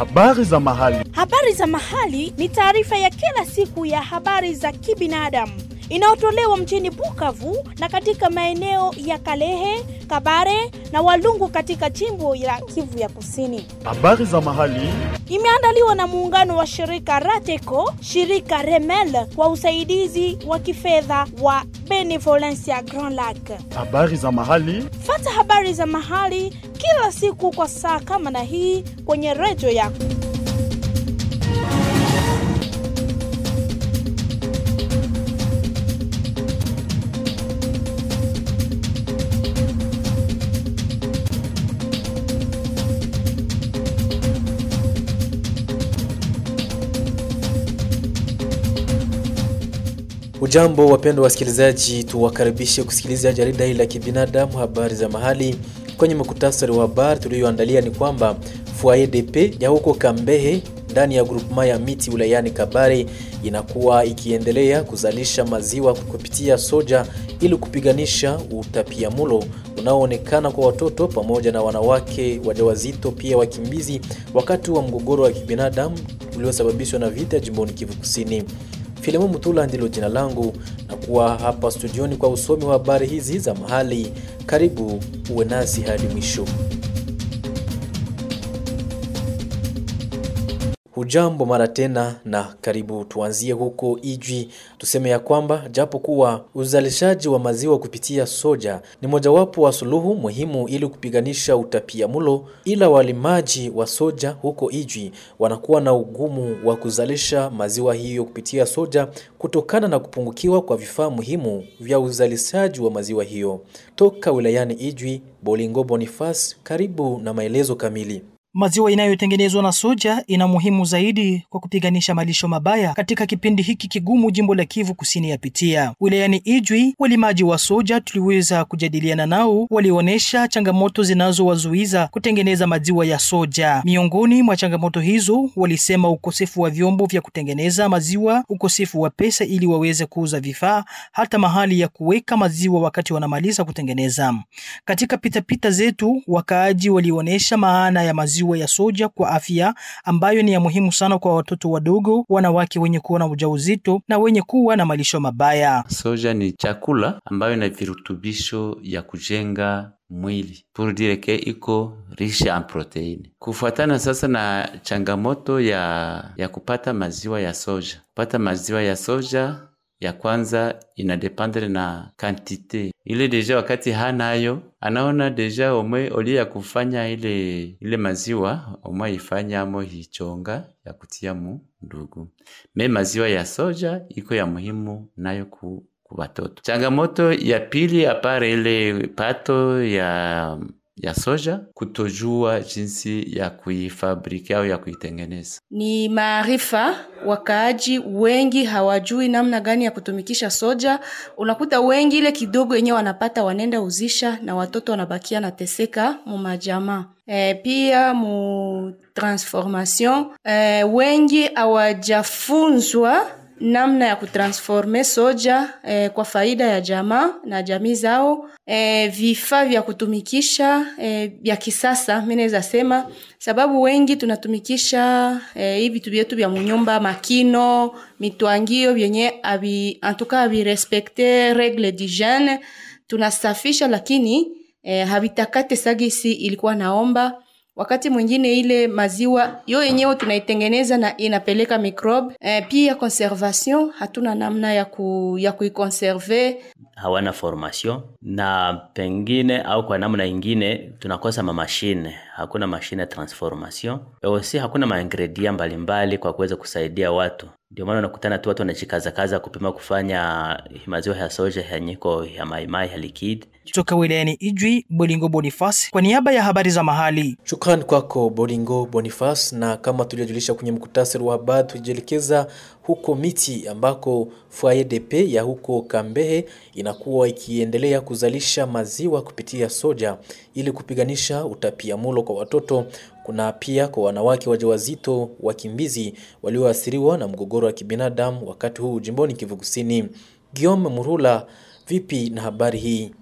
Habari za mahali. Habari za mahali ni taarifa ya kila siku ya habari za kibinadamu inayotolewa mjini Bukavu na katika maeneo ya Kalehe, Kabare na Walungu katika jimbo la Kivu ya Kusini. Habari za mahali. Imeandaliwa na muungano wa shirika Rateco, shirika Remel kwa usaidizi wa kifedha wa Benevolencia Grand Lac. Habari za mahali. Fata habari za mahali kila siku kwa saa kama na hii kwenye redio yako. Ujambo wapendwa wasikilizaji, tuwakaribishe kusikiliza jarida hili la kibinadamu habari za mahali. Kwenye muktasari wa habari tuliyoandalia ni kwamba Foyer DP ya huko Kambehe ndani ya grupema ya miti wilayani Kabare inakuwa ikiendelea kuzalisha maziwa kupitia soja ili kupiganisha utapiamulo unaoonekana kwa watoto pamoja na wanawake wajawazito, pia wakimbizi, wakati wa mgogoro wa kibinadamu uliosababishwa na vita jimboni Kivu Kusini. Filemu Mutula ndilo jina langu na kuwa hapa studioni kwa usomi wa habari hizi za mahali. Karibu uwe nasi hadi mwisho. Hujambo mara tena na karibu. Tuanzie huko Ijwi, tuseme ya kwamba japo kuwa uzalishaji wa maziwa kupitia soja ni mojawapo wa suluhu muhimu ili kupiganisha utapiamlo, ila walimaji wa soja huko Ijwi wanakuwa na ugumu wa kuzalisha maziwa hiyo kupitia soja kutokana na kupungukiwa kwa vifaa muhimu vya uzalishaji wa maziwa hiyo. Toka wilayani Ijwi, Bolingo Boniface, karibu na maelezo kamili. Maziwa inayotengenezwa na soja ina muhimu zaidi kwa kupiganisha malisho mabaya katika kipindi hiki kigumu jimbo la Kivu Kusini yapitia. Wilayani Ijwi, walimaji wa soja tuliweza kujadiliana nao, walionyesha changamoto zinazowazuiza kutengeneza maziwa ya soja. Miongoni mwa changamoto hizo walisema ukosefu wa vyombo vya kutengeneza maziwa, ukosefu wa pesa ili waweze kuuza vifaa, hata mahali ya kuweka maziwa wakati wanamaliza kutengeneza. Katika pitapita zetu, wakaaji walionyesha maana ya maziwa ya soja kwa afya ambayo ni ya muhimu sana kwa watoto wadogo, wanawake wenye kuwa na ujauzito na wenye kuwa na malisho mabaya. Soja ni chakula ambayo ina virutubisho ya kujenga mwili pour dire que iko riche en proteine. Kufuatana sasa na changamoto ya ya kupata maziwa ya soja, kupata maziwa ya soja ya kwanza inadependre na kantite ile deja, wakati hanayo anaona deja omwe olie ya kufanya ile ile maziwa omwe ifanya amo hichonga ya kutia mu ndugu me maziwa ya soja iko ya muhimu nayo ku watoto. Changamoto ya pili apare ile pato ya ya soja, kutojua jinsi ya kuifabriki au ya kuitengeneza. Ni maarifa, wakaaji wengi hawajui namna gani ya kutumikisha soja. Unakuta wengi ile kidogo yenyewe wanapata wanenda uzisha, na watoto wanabakia nateseka mu majamaa. E, pia mu transformation e, wengi hawajafunzwa namna ya kutransforme soja eh, kwa faida ya jamaa na jamii zao. Eh, vifaa vya kutumikisha eh, vya kisasa mimi naweza sema, sababu wengi tunatumikisha eh, hivi vitu vyetu vya munyumba, makino, mitwangio vyenye abi antuka abi respecte regle d'hygiene, tunasafisha lakini eh, habitakate sagisi ilikuwa naomba wakati mwingine ile maziwa yo yenyewe tunaitengeneza na inapeleka microbe. E, pia conservation hatuna namna ya, ku, ya kuikonserve. Hawana formation na pengine au kwa namna ingine tunakosa mamashine, hakuna mashine ya transformation osi, hakuna maingredient mbalimbali kwa kuweza kusaidia watu. Ndio maana unakutana tu watu wanajikazakaza kupima kufanya maziwa ya soja yanyiko ya maimai ya likid Toka wilayani Ijwi, Bolingo Boniface kwa niaba ya habari za mahali. Shukrani kwako Bolingo Boniface. Na kama tulivyojulisha kwenye mkutasari wa habari, tujielekeza huko Miti ambako Foyer DP ya huko Kambehe inakuwa ikiendelea kuzalisha maziwa kupitia soja ili kupiganisha utapiamulo kwa watoto. Kuna pia kwa wanawake wajawazito, wakimbizi walioathiriwa na mgogoro wa kibinadamu wakati huu jimboni Kivu Kusini. Guillaume Murula, vipi na habari hii?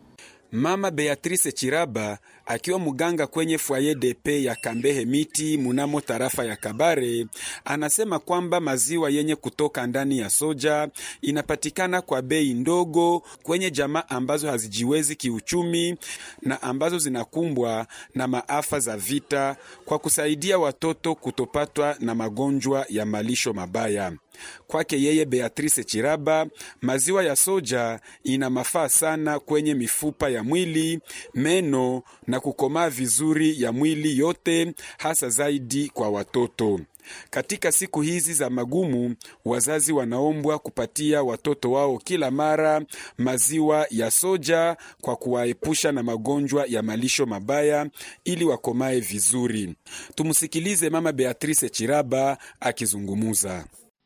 Mama Beatrice Chiraba akiwa mganga kwenye foyer de paix ya Kambehe Miti munamo tarafa ya Kabare anasema kwamba maziwa yenye kutoka ndani ya soja inapatikana kwa bei ndogo kwenye jamaa ambazo hazijiwezi kiuchumi na ambazo zinakumbwa na maafa za vita kwa kusaidia watoto kutopatwa na magonjwa ya malisho mabaya. Kwake yeye Beatrice Chiraba, maziwa ya soja ina mafaa sana kwenye mifupa ya mwili, meno na kukomaa vizuri ya mwili yote, hasa zaidi kwa watoto. Katika siku hizi za magumu, wazazi wanaombwa kupatia watoto wao kila mara maziwa ya soja kwa kuwaepusha na magonjwa ya malisho mabaya ili wakomae vizuri. Tumsikilize Mama Beatrice Chiraba akizungumuza.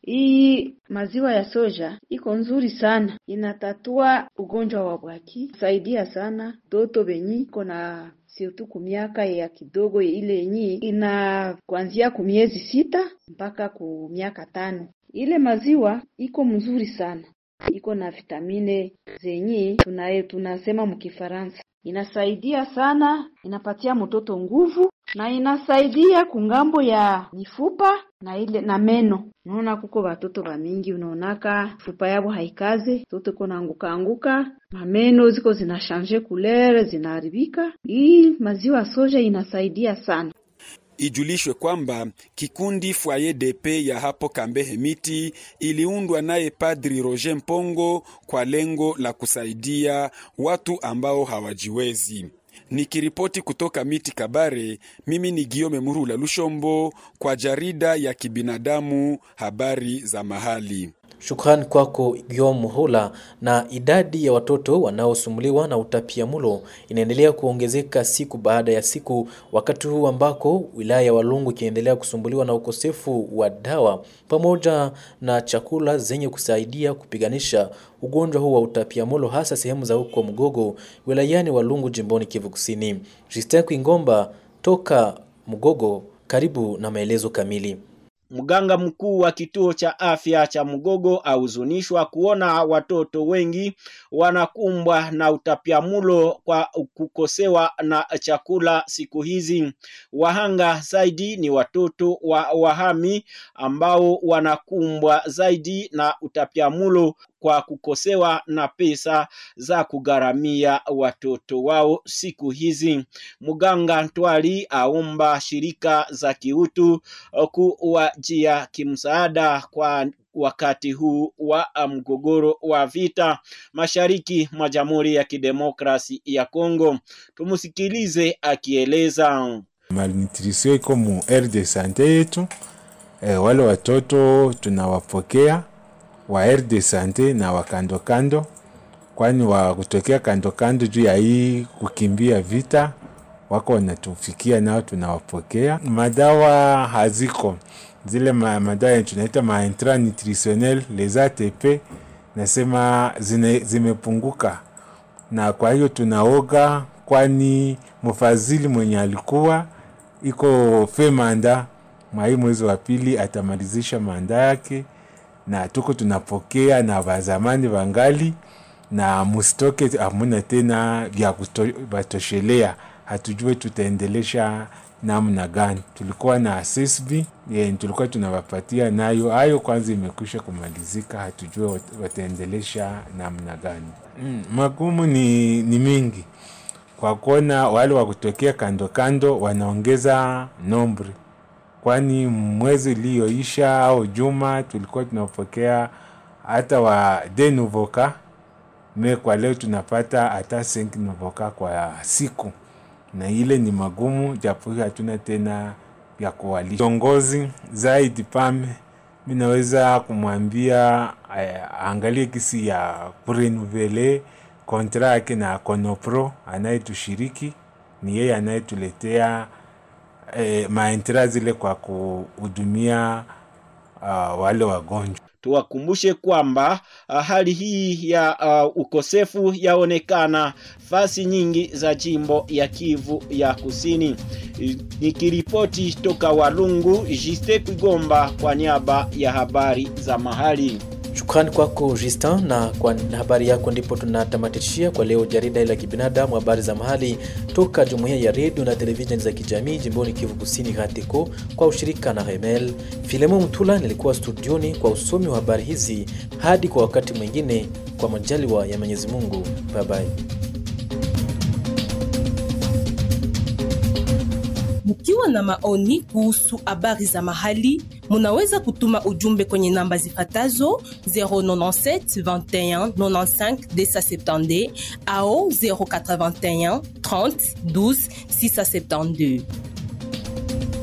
Hii maziwa ya soja iko nzuri sana, inatatua ugonjwa wa bwaki, saidia sana toto benyi iko na sirtu kumiaka ya kidogo ile yenyi ina kuanzia kumiezi sita mpaka ku miaka tano. Ile maziwa iko mzuri sana, iko na vitamine zenyi tunaye tunasema mkifaransa, inasaidia sana, inapatia mtoto nguvu na inasaidia kungambo ya mifupa na ile na meno. Unaona kuko batoto bamingi, unaonaka fupa yabo haikaze, toto iko naanguka anguka, mameno ziko zinashanje kulere, zinaharibika. Hii maziwa soja inasaidia sana. Ijulishwe kwamba kikundi Foyer de Paix ya hapo Kambehe Miti iliundwa naye Padri Roger Mpongo kwa lengo la kusaidia watu ambao hawajiwezi. Nikiripoti kutoka Miti Kabare, mimi ni Giome Murula Lushombo kwa jarida ya kibinadamu habari za mahali. Shukrani kwako Guillaume Muhula. Na idadi ya watoto wanaosumbuliwa na utapiamlo inaendelea kuongezeka siku baada ya siku, wakati huu ambako wilaya ya Walungu ikiendelea kusumbuliwa na ukosefu wa dawa pamoja na chakula zenye kusaidia kupiganisha ugonjwa huu wa utapiamlo, hasa sehemu za huko Mgogo wilayani Walungu jimboni Kivu Kusini. Justin Kwingomba toka Mgogo, karibu na maelezo kamili. Mganga mkuu wa kituo cha afya cha Mgogo ahuzunishwa kuona watoto wengi wanakumbwa na utapiamulo kwa kukosewa na chakula siku hizi. Wahanga zaidi ni watoto wa wahami ambao wanakumbwa zaidi na utapiamulo kwa kukosewa na pesa za kugharamia watoto wao siku hizi. Mganga Ntwali aomba shirika za kiutu kuwajia kimsaada kwa wakati huu wa mgogoro wa vita mashariki mwa Jamhuri ya Kidemokrasi ya Kongo. Tumsikilize akieleza. Malnutrition iko mu aire de sante yetu. E, wale watoto tunawapokea wa aire de sante na wa kando kando, kwani wa kutokea kando kando juu ya hii kukimbia vita wako wanatufikia nao tunawapokea. Madawa haziko zile ma, madawa tunaita ma intra nutritionnel les ATP, nasema zine, zimepunguka, na kwa hiyo tunaoga, kwani mfadhili mwenye alikuwa iko fe manda mwai mwezi wa pili atamalizisha manda yake, na tuko tunapokea na wazamani wangali na mustoke, hamuna tena vya kutoshelea hatujue tutaendelesha namna gani. Tulikuwa na CSB ye, tulikuwa tunawapatia nayo, hayo kwanza imekwisha kumalizika, hatujue wataendelesha namna gani. Mm, magumu ni, ni mingi kwa kuona wale wa kutokea kando kando wanaongeza nombre, kwani mwezi iliyoisha au juma tulikuwa tunapokea hata wa de nouveau me kwa leo tunapata hata 5 nouveau kwa siku na ile ni magumu, japo hatuna tena vya kuwalisha. Kiongozi zaidi pame, mi naweza kumwambia angalie kisi ya kurenuvele kontra yake na Konopro anayetushiriki, ni yeye anayetuletea eh, maentra zile kwa kuhudumia uh, wale wagonjwa. Tuwakumbushe kwamba uh, hali hii ya uh, ukosefu yaonekana fasi nyingi za jimbo ya Kivu ya Kusini. Nikiripoti toka Walungu, Jiste Kwigomba kwa niaba ya habari za mahali. Shukrani kwako Justin, na kwa habari yako ndipo tunatamatishia kwa leo jarida la kibinadamu, habari za mahali toka jumuiya ya redio na televisheni za kijamii jimboni Kivu Kusini, Hatiko, kwa ushirika na Remel. Filemo Mtula nilikuwa studioni kwa usomi wa habari hizi. Hadi kwa wakati mwingine, kwa majaliwa ya Mwenyezi Mungu, bye bye. Mkiwa na maoni kuhusu habari za mahali, munaweza kutuma ujumbe kwenye namba zifatazo 097 21 95 270 au 081 30 12 672.